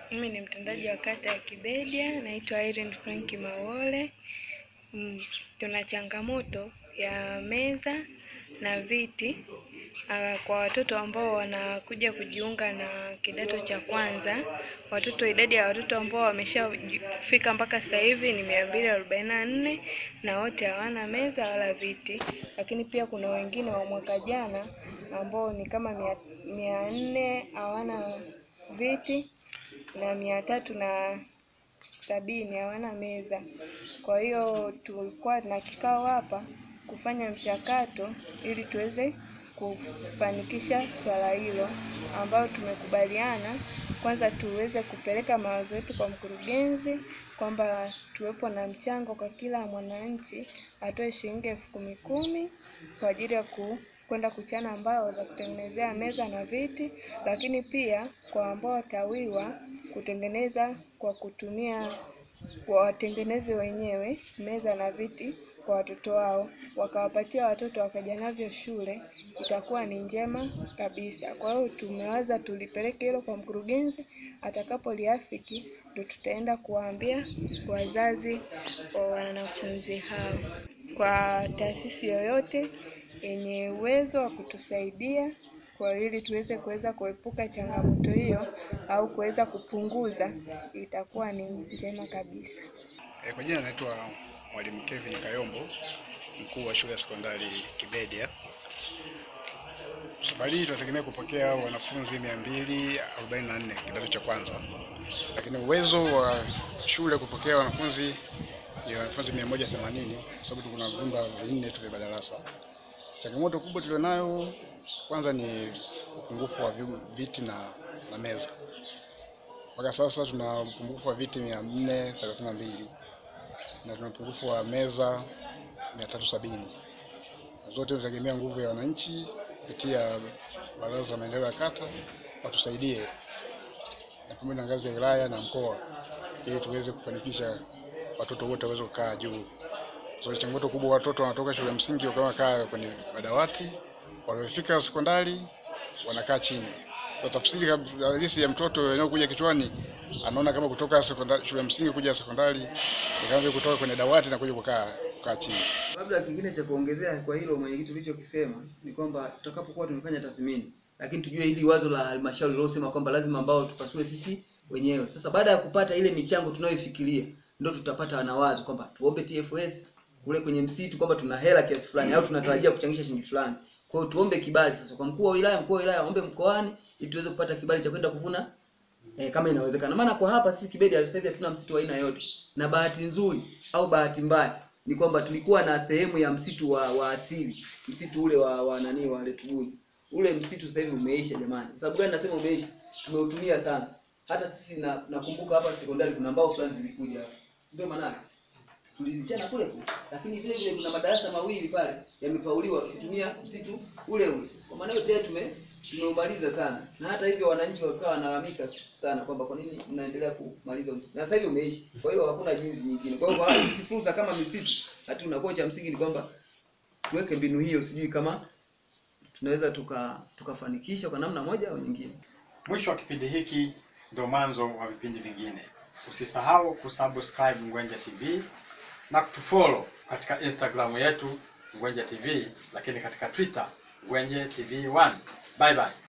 Mimi ni mtendaji wa kata ya Kibedia, naitwa Irene Frank Mawole. Mm, tuna changamoto ya meza na viti ah, kwa watoto ambao wanakuja kujiunga na kidato cha kwanza. Watoto, idadi ya watoto ambao wameshafika mpaka sasa hivi ni mia mbili arobaini na nne na wote hawana meza wala viti, lakini pia kuna wengine wa mwaka jana ambao ni kama mia, mia nne hawana viti na mia tatu na sabini hawana meza. Kwa hiyo tulikuwa na kikao hapa kufanya mchakato ili tuweze kufanikisha swala hilo, ambayo tumekubaliana kwanza tuweze kupeleka mawazo yetu kwa mkurugenzi kwamba tuwepo na mchango kwa kila mwananchi atoe shilingi elfu kumi kumi kwa ajili ya ku kwenda kuchana mbao za kutengenezea meza na viti, lakini pia kwa ambao watawiwa kutengeneza kwa kutumia kwa watengeneze wenyewe meza na viti kwa watoto wao, wakawapatia watoto wakaja navyo shule, itakuwa ni njema kabisa. Kwa hiyo tumewaza tulipeleke hilo kwa mkurugenzi, atakapoliafiki ndo tutaenda kuwaambia wazazi wa wanafunzi hao. Kwa taasisi yoyote yenye uwezo wa kutusaidia kwa ili tuweze kuweza kuepuka changamoto hiyo au kuweza kupunguza, itakuwa ni njema kabisa. E, kwa jina naitwa Mwalimu Kevin Kayombo, mkuu wa shule ya sekondari Kibedia. Safari hii tunategemea kupokea wanafunzi 244 kidato cha kwanza, lakini uwezo wa shule kupokea wanafunzi ni wanafunzi 180 kwa sababu kuna vyumba vinne tu vya madarasa. Changamoto kubwa tulionayo kwanza ni upungufu wa vi- viti na, na meza. Mpaka sasa tuna upungufu wa viti 432 na tuna upungufu wa meza 370. Zote tunategemea nguvu ya wananchi kupitia baraza la maendeleo ya kata watusaidie, na pamoja na ngazi ya wilaya na mkoa, ili tuweze kufanikisha watoto wote waweze kukaa juu. So, changamoto kubwa, watoto wanatoka shule ya msingi wakawa wakaa kwenye madawati, wanapofika sekondari wanakaa chini. So, tafsiri kab- halisi ya mtoto inayokuja kichwani, anaona kama kutoka sekondari, shule ya msingi kuja sekondari ni kama vile kutoka kwenye dawati na kuja kukaa kukaa chini. Labda kingine cha kuongezea kwa hilo mwenyekiti ulichokisema ni kwamba tutakapokuwa tumefanya tathmini, lakini tujue hili wazo la halmashauri lilosema kwamba lazima ambao tupasue sisi wenyewe. Sasa baada ya kupata ile michango tunayoifikiria, ndio tutapata na wazo kwamba tuombe TFS kule kwenye msitu kwamba tuna hela kiasi fulani au tunatarajia kuchangisha shilingi fulani. Kwa hiyo tuombe kibali sasa kwa mkuu wa wilaya, mkuu wa wilaya aombe mkoani ili tuweze kupata kibali cha kwenda kuvuna eh, kama inawezekana. Maana kwa hapa sisi Kibedia sasa hivi hatuna msitu wa aina yote, na bahati nzuri au bahati mbaya ni kwamba tulikuwa na sehemu ya msitu wa, wa asili, msitu ule wa, wa nani wa Letugui. Ule msitu sasa hivi umeisha jamani. Kwa sababu gani nasema umeisha? Tumeutumia sana. Hata sisi na, nakumbuka hapa sekondari kuna mbao fulani zilikuja hapa. Si ndio maana? Tulizichana kule kule. Lakini vile vile kuna madarasa mawili pale yamepauliwa kutumia msitu ule ule. Kwa maana yote tume tumeumaliza sana. Na hata hivyo wananchi wakawa wanalalamika sana kwamba kwa nini mnaendelea kumaliza msitu. Na sasa hivi umeishi. Kwa hiyo hakuna jinsi nyingine. Kwa hiyo kwa sisi fursa kama misitu hatuna. Kwa hiyo cha msingi ni kwamba tuweke mbinu hiyo, sijui kama tunaweza tuka tukafanikisha kwa namna moja au nyingine. Mwisho wa kipindi hiki ndio mwanzo wa vipindi vingine. Usisahau kusubscribe Ngwenje TV na kutufollow katika Instagram yetu Ngwenje TV, lakini katika Twitter Ngwenje TV 1. Bye bye.